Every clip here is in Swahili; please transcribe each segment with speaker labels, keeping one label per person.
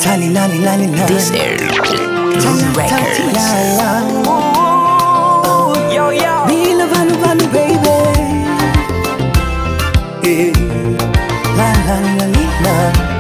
Speaker 1: Tali lali lali la.
Speaker 2: This is
Speaker 1: Tali
Speaker 2: Records.
Speaker 1: la la.
Speaker 3: Yo, yo.
Speaker 1: Bila valu valu baby. Eh. La la la li, la.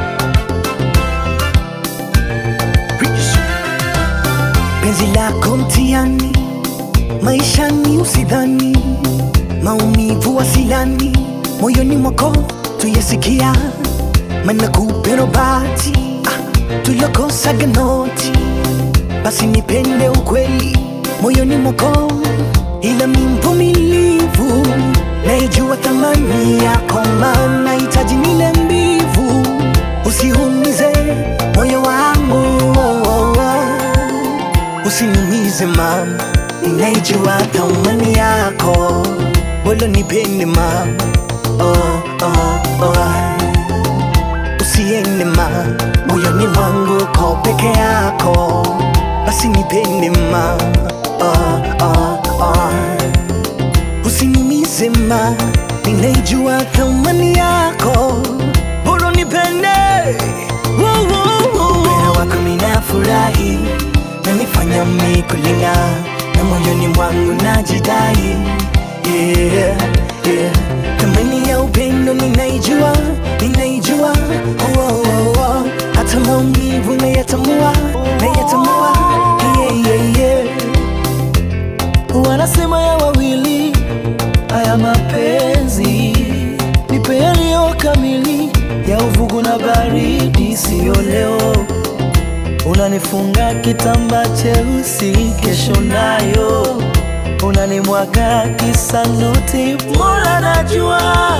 Speaker 1: Penzi lako mtiani, maishani usidhani, maumivu wasilani, moyoni mwako tuyasikia, mana kupero bati ah, tulokosaga noti, basi nipende ukweli moyoni mwako, ila mi mvumilivu, naijua thamani yako, maana hitaji nile mbivu, usiumize moyo wangu oh, oh, oh. Usiniumize mama, ninaijua thamani yako, bolo nipende mama, oh, oh, oh. Usiende ma, moyoni mwangu ko peke yako, basi nipende mama, oh, oh, oh. Usiniumize ma, ninaijua thamani yako, bolo nipende Woo, woo, woo. Upendo wako minafurahi nanifanya mikulinga na moyoni mwangu najidai yeah, yeah. Thamani ya upendo ninaijua, ninaijua oh, oh, oh, oh. Hata maumivu nayatambua, nayatambua yeah, yeah, yeah.
Speaker 3: wanasema ya wawili haya mapenzi nipe yaliyo kamili ya uvugu na baridi siyo leo unanifunga kitamba cheusi kesho nayo unanimwaga kisanuti mola najua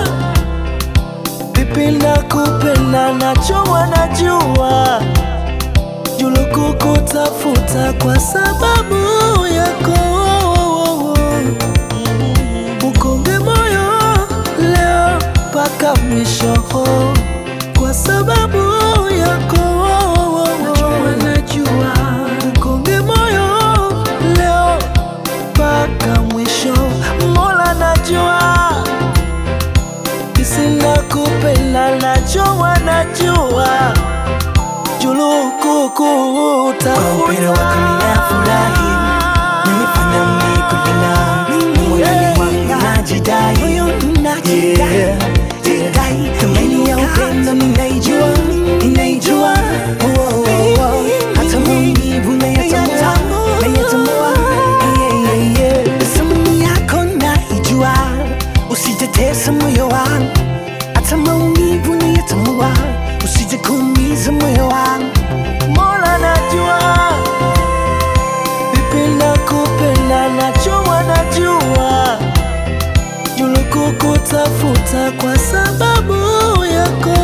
Speaker 3: vipi na kupenda nachowa najua julukukutafuta kwa sababu yako ukonge moyo leo mpaka mwisho kwa sababu yako najua ukonge moyo leo mpaka mwisho mola najua kisina kupenda najua najua julukukuta
Speaker 1: Kwa upendo wako ninafurahi, nanifanya mikulinga moyoni mwangu najidai Yeah, yeah. Thamani ya upendo ninaijua, ninaijua Oh, oh, oh, oh. Hata maumivu nayatambua, nayatambua Yeah, yeah, yeah. Thamani yako naijua, usitetesa moyo wangu hata maumivu nayatambua, usije kuumiza moyo wangu
Speaker 3: Mola najua vipi na kupenda najua najua julukukutafuta kwa sababu yako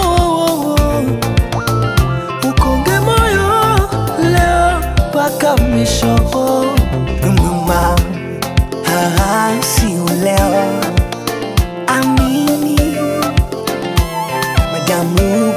Speaker 3: ukonge moyo leo mpaka mwisho
Speaker 1: Mama, ah, sio leo, amini madamu